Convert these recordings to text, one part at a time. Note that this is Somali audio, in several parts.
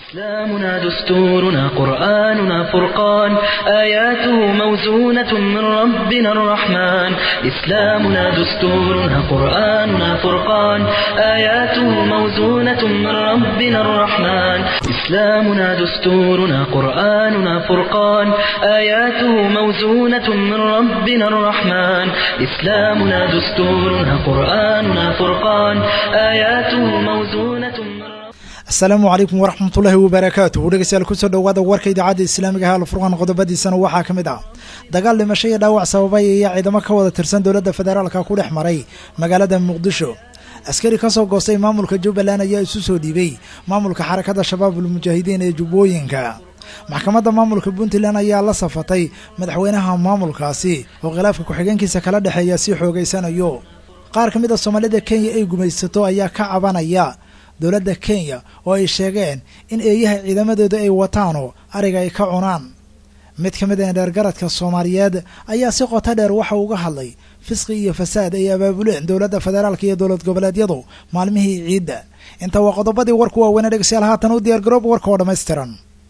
إسلامنا دستورنا قرآننا فرقان آياته موزونة من ربنا الرحمن إسلامنا دستورنا قرآننا فرقان آياته موزونة من ربنا الرحمن إسلامنا دستورنا قرآننا فرقان آياته موزونة من ربنا الرحمن إسلامنا دستورنا قرآننا فرقان آياته موزونة من asalaamu calaykum waraxmatullaahi wabarakaatuhu dhegeystayaal kusoo dhowaada warka idaacadda islaamiga ah alfurqaan qodobadiisana waxaa ka mid ah dagaal dhimasho iyo dhaawac sababay ayaa ciidamo ka wada tirsan dowladda federaalka ku dhex maray magaalada muqdisho askari ka soo goostay maamulka jubbaland ayaa isu soo dhiibay maamulka xarakada shabaabul mujaahidiin ee jubbooyinka maxkamadda maamulka puntland ayaa la safatay madaxweynaha maamulkaasi oo khilaafka ku-xigeenkiisa kala dhexeeya si xoogaysanayo qaar ka mid a soomaalida kenya ay gumaysato ayaa ka cabanaya dowladda kenya oo ay sheegeen in eeyaha ciidamadooda ay wataano ariga ay ka cunaan mid ka mid a dheergaradka soomaaliyeed ayaa si qoto dheer waxa uga hadlay fisqi iyo fasaad ay abaabuleen dowladda federaalka iyo dowlad goboleedyadu maalmihii ciidda inta waa qodobadii warku waaweynee dhegeystayaal haatan u diyaar garoob warka oo dhammaystiran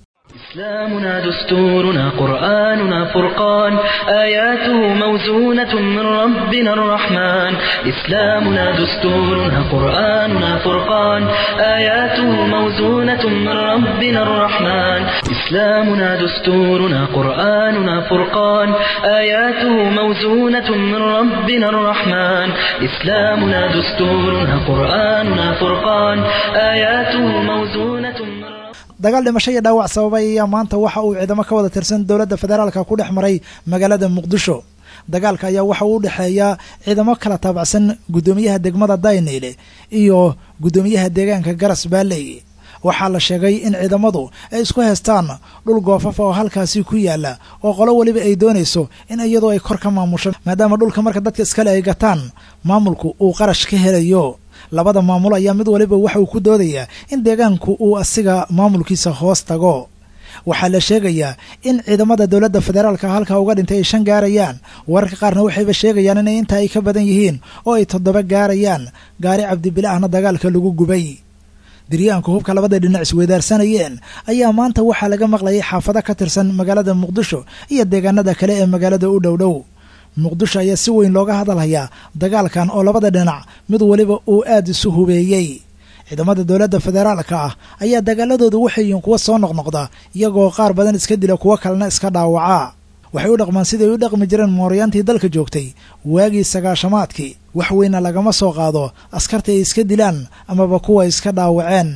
إسلامنا دستورنا قرآننا فرقان آياته موزونة من ربنا الرحمن إسلامنا دستورنا قرآننا فرقان آياته موزونة من ربنا الرحمن إسلامنا دستورنا قرآننا فرقان آياته موزونة من ربنا الرحمن إسلامنا دستورنا قرآننا فرقان آياته موزونة من dagaal dhimasho iyo dhaawac sababay ayaa maanta waxa uu ciidamo ka wada tirsan dowladda federaalka ku dhex maray magaalada muqdisho dagaalka ayaa waxa uu u dhexeeyaa ciidamo kala taabacsan guddoomiyaha degmada dayneyle iyo guddoomiyaha deegaanka garas baaley waxaa la sheegay in ciidamadu ay isku haystaan dhul goofafa oo halkaasi ku yaala oo qolo weliba ay doonayso in iyadoo ay kor ka maamusho maadaama dhulka marka dadka iskale ay gataan maamulku uu qarash ka helayo labada maamul ayaa mid waliba waxa uu ku doodayaa in deegaanku uu asiga maamulkiisa hoos tago waxaa la sheegayaa in ciidamada dowladda federaalka halkaa uga dhintay ay shan gaarayaan wararka qaarna waxayba sheegayaan inay intaa ay ka badan yihiin oo ay toddoba gaarayaan gaari cabdibile ahna dagaalka lagu gubay diryaanka hubka labada dhinac isweydaarsanayeen ayaa maanta waxaa laga maqlayay xaafado ka tirsan magaalada muqdisho iyo deegaanada kale ee magaalada u dhow dhow muqdisho ayaa si weyn looga hadalhayaa dagaalkan oo labada dhinac mid waliba uu aada isu hubeeyey ciidamada dowladda federaalka ah ayaa dagaaladoodu waxay yihiin kuwa soo noqnoqda iyagoo qaar badan iska dila kuwo kalena iska dhaawaca waxay u dhaqmaan siday u dhaqmi jireen mooryaantii dalka joogtay waagii sagaashamaadkii wax weyna lagama soo qaado askarta ay iska dilaan amaba kuwa iska dhaawaceen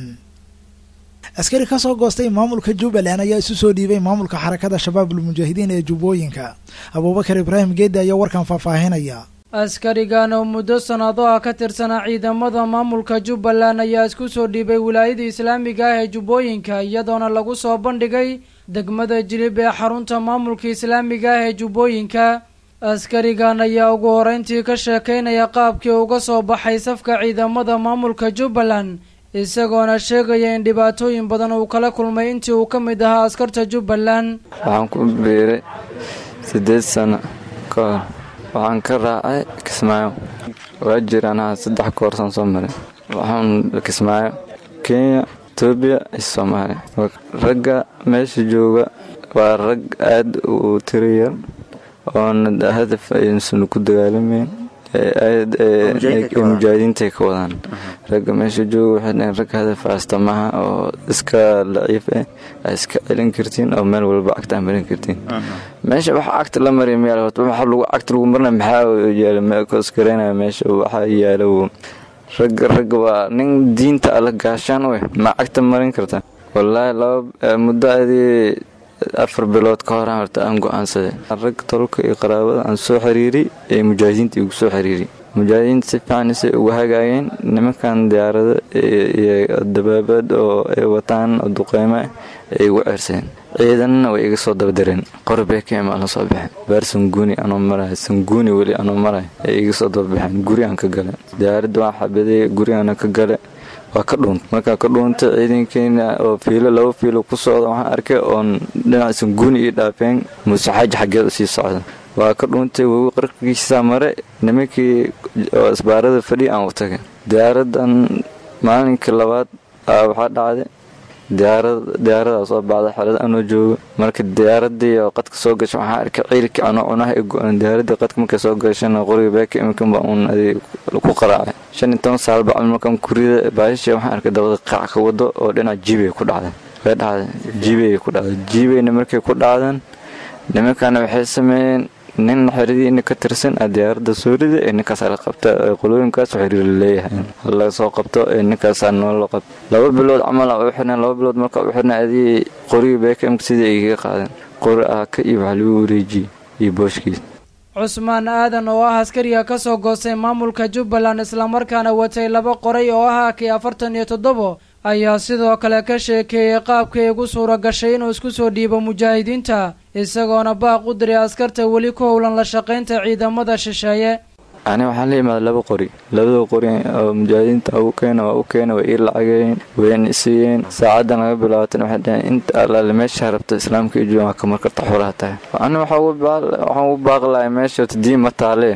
askari ka soo goostay maamulka jubbaland ayaa isu soo dhiibay maamulka xarakada shabaabul mujaahidiin ee jubbooyinka abuubakar ibraahim geeddi ayaa warkan faahfaahinaya askarigan oo muddo sanado ah ka tirsanaa ciidamada maamulka jubbaland ayaa isku soo dhiibay wilaayada islaamiga ah ee jubbooyinka iyadoona lagu soo bandhigay degmada jilib ee xarunta maamulka islaamiga ah ee jubbooyinka askarigan ayaa ugu horeyntii ka sheekaynaya qaabkii uga soo baxay safka ciidamada maamulka jubbaland isagoona sheegaya in dhibaatooyin badan uu kala kulmay intii uu ka mid ahaa askarta jubbaland waxaan ku biiray siddeed sano ka hor waxaan ka raacay kismaayo waa jiraan haa saddex koorsaan soo maray waxaan kismaayo kenya etoobiya iyo soomaaliya ragga meesha jooga waa rag aada u tiriyar oona hadaf aysan ku dagaalamayn mujaahidiintay ka wadaan ragga meesha jooga waxay dhaheen rag hadaf astamaha oo iska laciif ah aa iska celin kartiin oo meel walba cagta aa marin kartiin meesha waxa cagta la mariya meel waxa lagu cagta lagu marina maxaa yaala koskareynaya meesha waxaa yaala ragga ragga waa nin diinta alla gaashaan u eh ma cagta marin kartaa wallaahi laba muddo adii afar bilood ka horaan horta aan go-aansaday rag tolka iyo qaraabada aan soo xiriiriy ee mujaahidiinta igu soo xiriiriy mujaahidiinta si fiican isay uga hagaageen nimankan diyaarado iyo dabaabad oo ay wataan oo duqeymo ah ay igu ceersadeen ciidanna way iga soo dabadareen qorbee ka imaan la soo baxeen baar sanguuni anoo maraya sanguuni weli anoo maraya ay iga soo dababaxeen gurigaan ka gale diyaaradda waan xabaday gurigaana ka gale waa ka dhuuntay markaa ka dhuuntay ciidankeena oo fiilo laba fiilo ku socda waxaan arkay oon dhinac sanguuni ii dhaafeen muuse xaaji xaggeed usii socda waa ka dhuuntay webi qarkiisaa mare nimankii oo isbaarada fadhiya aan u tagay diyaaradan maalinkii labaad waxaa dhacday diyaaradaa soo baxda xelada anoo joogo marka diyaaradii oo qadka soo gasha waxaa arkay ciilkii anoo cunaha i go-an diyaaradii qadka markay soo gashana qoriga beeka iminkan baa uun adi ku qaraacay shan iyo toban saal bacmal markaan kurida baahishii waxaan arkay dabada qaac ka wado oo dhinac jiibay ku dhacday way dhacday jiibay ku dhacday jiibayna markay ku dhacdan nimankana waxay sameeyeen nin xeradii ina ka tirsan a diyaaradda soo rida ee ninkaasaa la qabta qolooyinkaas xiriir leeyahay laga soo qabto ee ninkaasaa noola qabta laba bilood camal u xirneen laba bilood marka u xirnay adii qorigii beekam sidii ay kaga qaadeen qori ah ka iyo waxa lagu wareejiyey iyo booshkiisa cusmaan aadan oo ah askariga ka soo goostay maamulka jubbaland islamarkaana watay laba qoray oo ah kii afartan iyo toddobo ayaa sidoo kale ka sheekeeyey qaabkay ugu suura gashay inuu isku soo dhiibo mujaahidiinta isagoona baaq u diray askarta weli ku howlan la shaqaynta ciidamada shisheeye ani waxaa la imaada laba qori labada qori oo mujaahidiinta u keena waa u keena way ii lacageen wayna isiiyeen saacadan laga bilaabatan waxay dhaheen inta allaale meesha rabta islaamka iyo jooga kamar karta xoolaha tahay ani waxaan ugu baaqi lahay meesha diin ma taale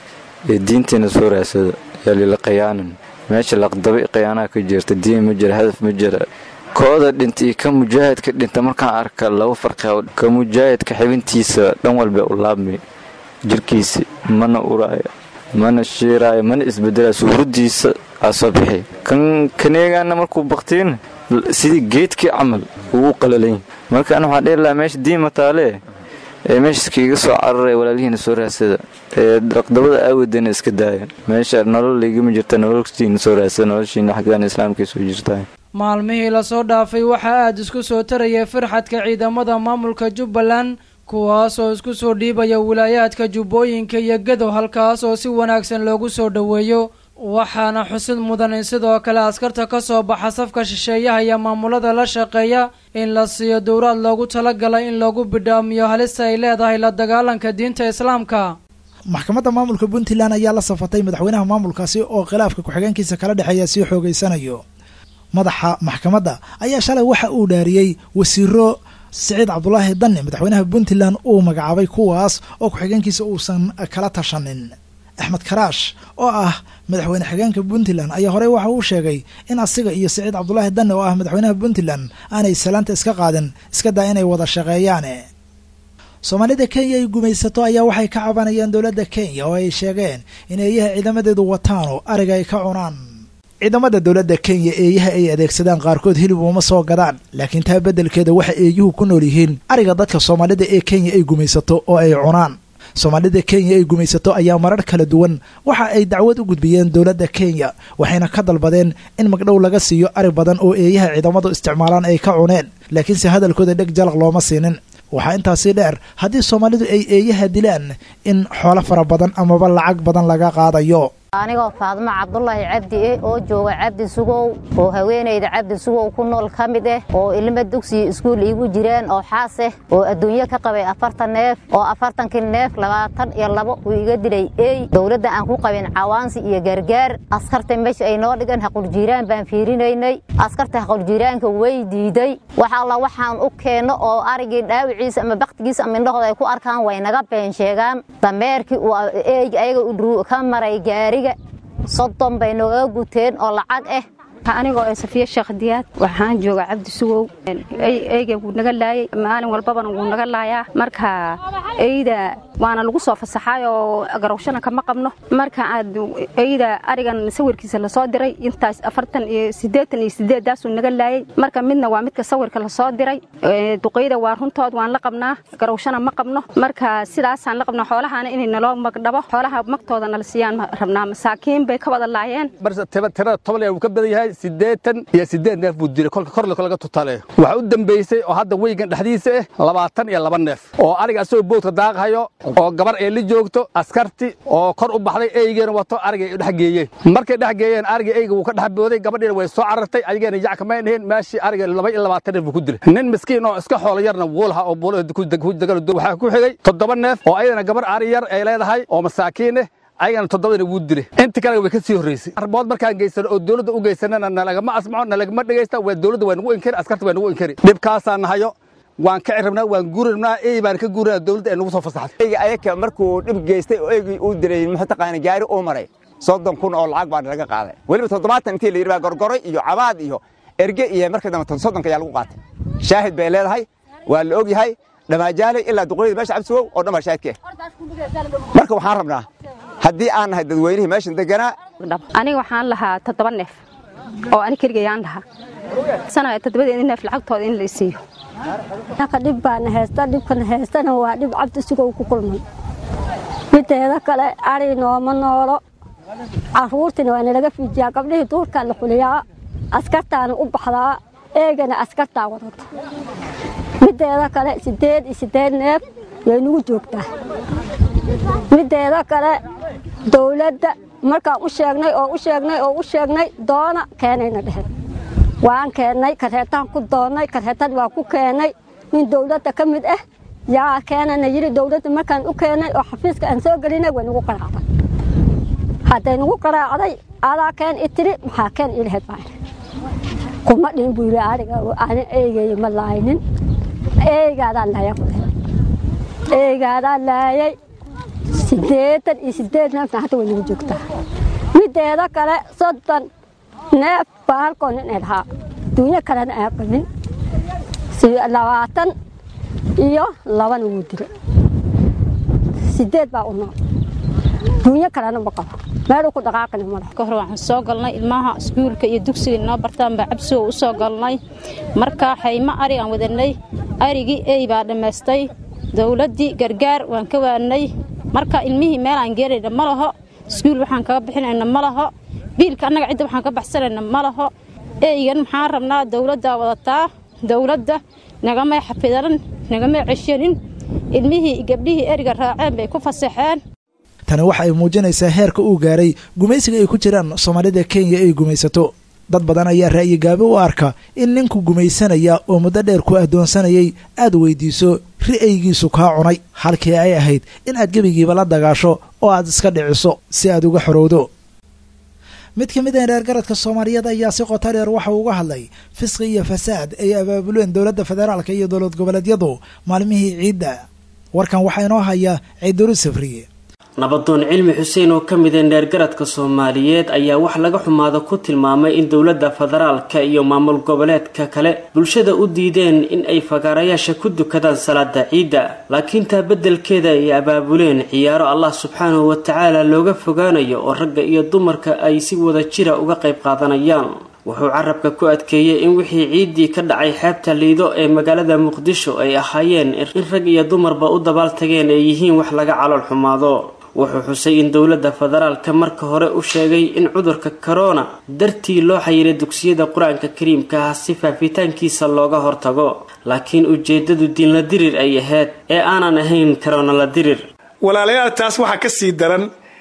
ee diinteena soo raadsada yaa lila qiyaanan meesha laqdaba khiyaanaha ka jirta diin ma jira hadaf ma jira kooda dhinta iyo ka mujaahidka dhinta markaan arka laba farqi ka mujaahidka xibintiisa dhan walba u laabmay jirkiisa mana uraayo mana shiiraayo mana isbedelaayo suuraddiisa aa soo bixi kan kaneegaana markuu baktiina sidii geedkii camal ugu qalalayn marka ana waxaan dhihi lahaa meesha diin mataalee ee meeshaska iga soo cararaya walaalihiina soo raadsada ee raqdabada aawadana iska daaya meesha nolol igama jirta nololtiina soo raadsada noloshiina xaggaan islaamkay soo jirtaa maalmihii lasoo dhaafay waxaa aada isku soo tarayay firxadka ciidamada maamulka jubbaland kuwaas oo isku soo dhiibaya wilaayaadka jubbooyinka iyo gadow halkaas oo si wanaagsan loogu soo dhoweeyo waxaana xusid mudan in sidoo kale askarta ka soo baxa safka shisheeyaha iyo maamulada la shaqeeya in la siiyo dowlaad loogu talagalay in lagu bidhaamiyo halista ay leedahay la dagaalanka diinta islaamka maxkamadda maamulka puntland ayaa la safatay madaxweynaha maamulkaasi oo khilaafka ku-xigeenkiisa kala dhexeeya sii xoogeysanayo madaxa maxkamadda ayaa shalay waxa uu dhaariyey wasiiro siciid cabdulaahi danni madaxweynaha puntland uu magacaabay kuwaas oo ku-xigeenkiisa uusan kala tashanin axmed karaash oo ah madaxweyne xigeenka puntland ayaa horey waxa uu sheegay in asiga iyo siciid cabdulaahi danni oo ah madaxweynaha puntland aanay salaanta iska qaadin iska daa inay wada shaqeeyaane soomaalida kenya ay gumaysato ayaa waxay ka cabanayaan dowladda kenya oo ay sheegeen in eeyaha ciidamadeedu wataan oo ariga ay ka cunaan ciidamada dowladda kenya eeyaha ay adeegsadaan qaarkood hilib uma soo gadaan laakiin taa beddelkeeda waxa eeyuhu ku nool yihiin ariga dadka soomaalida ee kenya ay gumaysato oo ay cunaan soomaalida kenya ay gumaysato ayaa marar kala duwan waxa ay dacwad u gudbiyeen dowladda kenya waxayna ka dalbadeen in magdhow laga siiyo ari badan oo eeyaha ciidamadu isticmaalaan ay ka cuneen laakiinse hadalkooda dheg jalaq looma siinin waxaa intaasii dheer haddii soomaalidu ay eeyaha dilaan in xoolo fara badan amaba lacag badan laga qaadayo anigoo faadmo cabdulaahi cabdi eh oo jooga cabdi sugow oo haweenayda cabdi sugow ku nool ka mid ah oo ilmo dugsiyo iskuul iigu jiraan oo xaas ah oo adduunyo ka qabay afartan neef oo afartankii neef labaatan iyo labo uu iga dilay ey dowladda aan ku qabin cawaansi iyo gargaar askarta meesha ay noo dhigan haquljiiraan baan fiirinaynay askarta haquljiiraanka way diiday wax alla waxaan u keenno oo arigii dhaawiciisa ama baktigiisa ama indhahooda ay ku arkaan way naga been sheegaan dameerkii uu eyga ayaga u ka maray gaariga soddon bay nooga guteen oo lacag ah anigoo ee safiya sheekh diyaad waxaan jooga cabdi sugow eyga wuu naga laayay maalin walbabana wuu naga laayaa marka eyda waana lagu soo fasaxay oo garowshana kama qabno marka aad eyda arigan sawirkiisa lasoo diray intaas afartan iyo siddeetan iyo siddeeddaasuu naga laayay marka midna waa midka sawirka lasoo diray duqeyda waa runtood waan la qabnaa garowshana ma qabno marka sidaasaan la qabnaa xoolahana inay naloo magdhabo xoolaha magtooda nala siiyaan rabnaa masaakiin bay ka wada laayeen tirada toban uu ka badan yahay siddeetan iyo siddeed neef buu dilay kolka korle laga tutaleeyo waxaa u dambaysay oo hadda weygan dhexdiisa ah labaatan iyo laba neef oo ariga asagoo boodka daaqhayo oo gabar ee la joogto askarti oo kor u baxday eygeena wato arigay dhex geeyeen markay dhex geeyeen ariga eyga wuu ka dhex booday gabadhiina way soo carartay ayageena yac kamay dhihin meeshii ariga laba iyo labaatan neef buu ku dilay nin miskiin oo iska xoolo yarna wuu lahaa oo buulo waxaa ku xigay toddoba neef oo ayadana gabar ari yar ay leedahay oo masaakiin ah ayagana toddobadina wuu dilay inta kale way ka sii horreysay arbood markaan geysano oo dowladda u geysanana nalagama asmaco nalagama dhegaysta waa dowladda waa nagu inkari askarta waa nagu inkari dhibkaasaan nahayo waan ka cirabnaa waan guuri rabnaa ey baan ka guurinaa dowladda ay nagu soo fasaxday eyga ayaka markuu dhib geystay oo eygii uu dilay muxuu taqaana gaari uu maray soddon kun oo lacag baa naga qaaday weliba toddobaatan intii la yidhi baa gorgoray iyo cabaad iyo erge iyo markii dambe soddonka ayaa lagu qaatay shaahid bay leedahay waa la og yahay dhamaajaale ilaa duqoyada meesha cabsigow oo dhan baa shaahidka ah marka waxaan rabnaa haddii aan nahay dadweynihii meeshan deganaa aniga waxaan lahaa toddoba neef oo ani keligayaan lahaa sana toddobadeedi neef lacagtooda in la isiiyo ka dhib baana haysta dhibkana haystana waa dhib cabdi sugow ku kulmay mideeda kale ari nooma noolo caruurtina waa nalaga fiijiyaa gabdhihii duurkaa la xuliyaa askartaana u baxdaa eegana askartaa wadata mideeda kale sideed iyo sideed neef way nagu joogtaa mideeda kale dowladda markaan u sheegnay oo u sheegnay oo u sheegnay doona keenayna dheheen waan keennay kareetaan ku doonnay kareetad waa ku keennay nin dowladda ka mid ah yaa keenana yidhi dowladda markaan u keennay oo xafiiska aan soo gelinay way nagu qaraacday hadday nagu qaraacday adaa keen i tiri maxaa keen ii lahayd baan kuma dhihin buu yidhi ariga ani eegeeya ma laaynin eegaadaan laaya ku dhahay eegaadaan laayay siddeetan iyo siddeed neefna hadda way nagu joogtaa mideeda kale soddon neef baa halkoo nin ay lahaa duunyo kalena aan qabin labaatan iyo labana wuu dila sideed baa u nool duunyo kalena ma qabo meeluu ku dhaqaaqina male ka hor waxaan soo galnay ilmaha iskuulka iyo dugsiga inoo bartaan baa cabsigo u soo galnay marka xaymo ari aan wadanay arigii ey baa dhammaystay dowladdii gargaar waan ka waannay marka ilmihii meel aan geenayna ma laho iskuul waxaan kaga bixinayna ma laho biilka annaga cidda waxaan ka baxsanayna ma laho eygan maxaan rabnaa dowladdaa wadataa dowladda nagamay xafidanan nagamay ceshanin ilmihii gabdhihii eriga raaceen bay ku fasaxeen tani waxa ay muujinaysaa heerka uu gaaray gumaysiga ay ku jiraan soomaalida kenya ay gumaysato dad badan ayaa ra'yi gaabi u arka in ninku gumaysanaya oo muddo dheer ku addoonsanayay aad weydiiso ri'aygiisu kaa cunay halkii ay ahayd in aad gebigiiba la dagaasho oo aad iska dhiciso si aad uga xorowdo mid ka mid a reergaradka soomaaliyeed ayaa si qoto dheer waxa uga hadlay fisqi iyo fasaad ay abaabuleen dowladda federaalka iyo dowlad goboleedyadu maalmihii ciidda warkan waxaa inoo haya ciiduru safriye nabadoon cilmi xuseen oo ka mid a neergaradka soomaaliyeed ayaa wax laga xumaado ku tilmaamay in dowladda federaalka iyo maamul goboleedka kale bulshada u diideen in ay fagaarayaasha ku dukadaan salaada ciidda laakiin taa beddelkeeda ay abaabuleen ciyaaro allah subxaanahu watacaala looga fogaanayo oo ragga iyo dumarka ay si wada jira uga qayb qaadanayaan wuxuu carabka ku adkeeyey in wixii ciiddii ka dhacay xeebta liido ee magaalada muqdisho ay ahaayeen in rag iyo dumarba u dabaaltageen ay yihiin wax laga calool xumaado wuxuu xusay in dowladda federaalka marka hore u sheegay in cudurka korona dartii loo xayiray dugsiyada qur-aanka kariimka ah si faafitaankiisa looga hortago laakiin ujeedadu diinla dirir ay ahayd ee aanan ahayn korona la dirir walaalayaal taas waxaa ka sii daran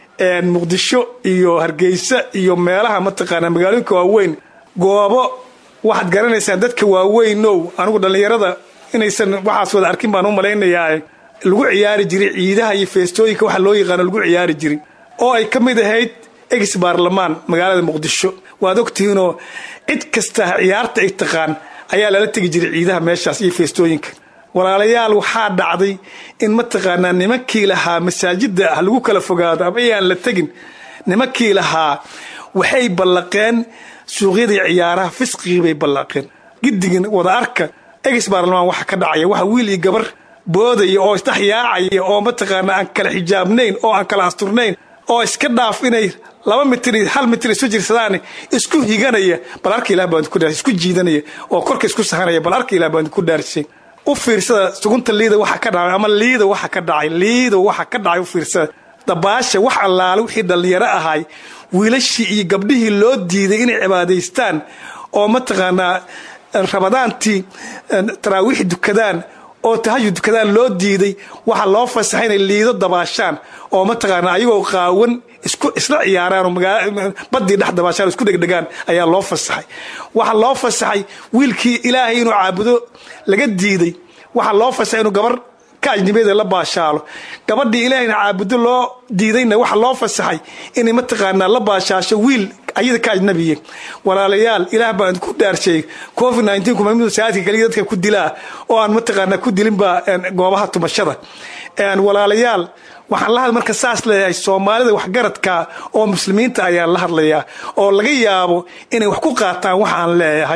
muqdisho iyo hargeysa iyo meelaha mataqaanaa magaalooyinka waaweyn goobo waxaad garanaysaan dadka waaweynow anigu dhallinyarada inaysan waxaas wada arkin baan u malaynayaa lagu ciyaari jiray ciidaha iyo feestooyinka waxa loo yaqaano lagu ciyaari jiray oo ay ka mid ahayd ex baarlamaan magaalada muqdisho waad ogtihiinoo cid kasta ciyaarta ay taqaan ayaa lala tegi jiray ciidaha meeshaas iyo feestooyinka walaalayaal waxaa dhacday in mataqaanaa nimankii lahaa masaajida ah lagu kala fogaado ama ayaan la tegin nimankii lahaa waxay ballaqeen suuqyadii ciyaaraha fisqigii bay ballaqeen gidigin wada arka ex baarlamaan waxa ka dhacaya waxa wiil iyo gabar boodaya oo isdhex yaacaya oo mataqaana aan kala xijaabnayn oo aan kala asturnayn oo iska dhaaf inay laba mitir hal mitir isu jirsadaan isku higanaya bal arka ilah baan ku isku jiidanaya oo korka isku sahanaya bal arka ilah baan ku dhaarshay u fiirsada sugunta liida waxa ka dhacay ama liida waxa ka dhacay liida waxa ka dhacay u fiirsada dabaasha wax allaale wixii dhallinyaro ahay wiilashii iyo gabdhihii loo diiday inay cibaadaystaan oo mataqaanaa ramadaantii taraawiix dukadaan oo tahajud dukadaan loo diiday waxaa loo fasaxay inay liido dabaashaan oo mataqaana ayagoo qaawan isku isla ciyaaraan oo badii dhex dabaashaan isku dhegdhegaan ayaa loo fasaxay waxaa loo fasaxay wiilkii ilaahay inuu caabudo laga diiday waxaa loo fasaxay inuu gabar ka ajnibiyada la baashaalo gabadhii ilaahayna caabudo loo diidayna waxaa loo fasaxay inay mataqaanaa la baashaasho wiil ayada ka ajnabiya walaalayaal ilaah baan ku dhaarsheey covid nteen kumamid saadka kaliya dadka ku dilaa oo aan mataqaanaa ku dilinba goobaha tumashada walaalayaal waxaan la hadl marka saas leeyahay soomaalida waxgaradka oo muslimiinta ayaan la hadlayaa oo laga yaabo inay wax ku qaataan waxaan leeyahay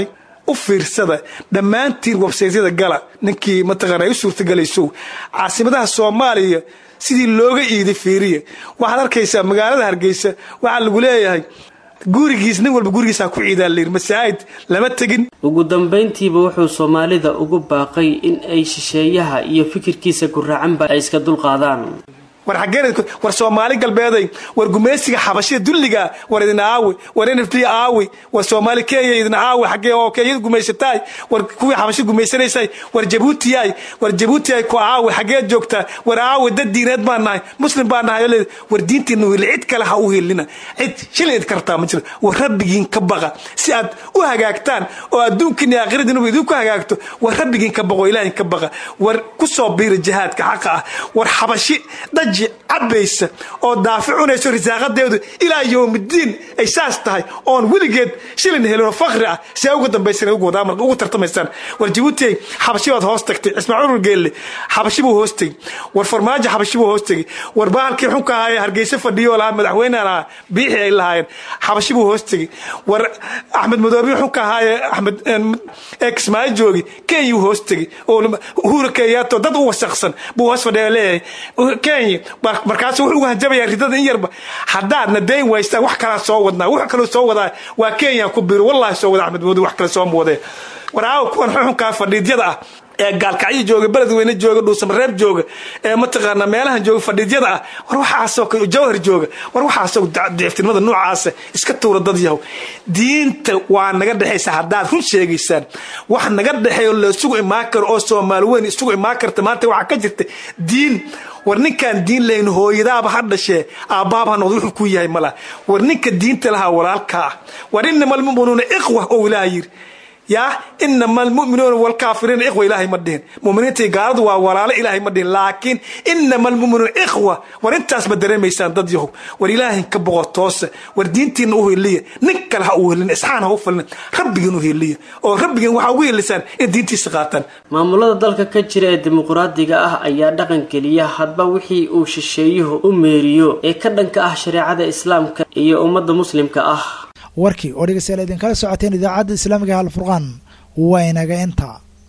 u fiirsada dhammaantiin websaytyada gala ninkii mataqaana ay u suurtagelayso caasimadaha soomaaliya sidii looga iiday fiiriya waxaad arkaysaa magaalada hargeysa waxaa lagu leeyahay gurigiis nin walba gurigiisa ku ciidaa layidhi masaajid lama tegin ugu dambayntiiba wuxuu soomaalida ugu baaqay in ay shisheeyaha iyo fikirkiisa guraacanba ay iska dulqaadaan war xaggeen war soomaali galbeeday war gumaysiga xabashida dulliga war idin aawi war n f d aawi war soomaali kenya idin aawi xaggee oo kenyada gumaysataay war kuwii xabashida gumaysanaysay war jabuutiyay war jabuutiyay ku aawi xaggee joogtaa war aawi dad diineed baan nahay muslim baan nahay war diintiina uhili cid kale ha u helina cid shilin idinka rabtaa ma jiro war rabbigiin ka baqa si aad u hagaagtaan oo adduunkiina iyo aakhiradiinuba idinku hagaagto war rabbigiin ka baqo ilaahin ka baqa war ku soo biira jihaadka xaqa ah war xabashi dhaji cabaysa oo daafi cunayso risaaqadeedu ilaa yowmidiin ay saas tahay oon weligeed shilin helinoo fakri ah see uga dambaysan ugu tartamaysaan war jabuuti xabashi baad hoos tagtay ismaaciil urgeelle xabashi buu hoos tegey war farmaajo xabashi buu hoos tegey war bahalkii xunka ahaayee hargeysa fadhiyo lahaa madaxweynean ahaa biixi ay lahaayeen xabashi buu hoos tegey war axmed madoobi xunka ahaayee axmed kismaayo joogi kenyuu hoos tegey oo uhura kenyato dad u wasaqsan buu hoos fadhiya leeyahay kenya markaasu wuxuu uga hanjabayaa ridada in yarba haddaadna dayn waystaan wax kalaa soo wadnaa wax kaloo soo wadaa waa kenya ku biro wallahi soo wada axmed moodi wax kale soo muwadee war aawa kuwan xuxunkaa fadhiidyada ah ee gaalkacyo jooga beledweyne jooga dhuusamareeb jooga ee mataqaana meelahan jooga fadhiidyada ah war waxaasoo jawhar jooga war waxaasoo diciftinimada noocaasa iska tuura dad yahow diinta waa naga dhexaysa haddaad run sheegaysaan wax naga dhexeeyo la isugu imaan karo oo soomaali weyn isugu imaan karta maanta waxaa ka jirta diin war ninkaan diin lahayn hooyadaaba ha dhashee aabbaaba ha noqdo wuxuu ku yahay malaha war ninka diinta lahaa walaalka ah war inama almu'minuuna ikhwa oo ilaah yiri yaa inama almuminuuna walkaafiriina ikhwa ilaahay ma dhihin muminiinta gaaladu waa walaalo ilaahay ma dhihin laakiin inama almuminuuna ikhwa war intaas ma dareemaysaan dad yahow war ilaahin ka boqo toose war diintiina u heliya nin kale ha u helin isxaan ha u falin rabbigiin u heliya oo rabbigiin waxaa ugu helisaan in diintiisa qaataan maamulada dalka ka jira ee dimuqraadiga ah ayaa dhaqan geliya hadba wixii uu shisheeyuhu u meeriyo ee ka dhanka ah shareecada islaamka iyo ummadda muslimka ah warkii oo dhegeystayaal idinkala socoteen idaacadda islaamiga halfurqaan waa inaga inta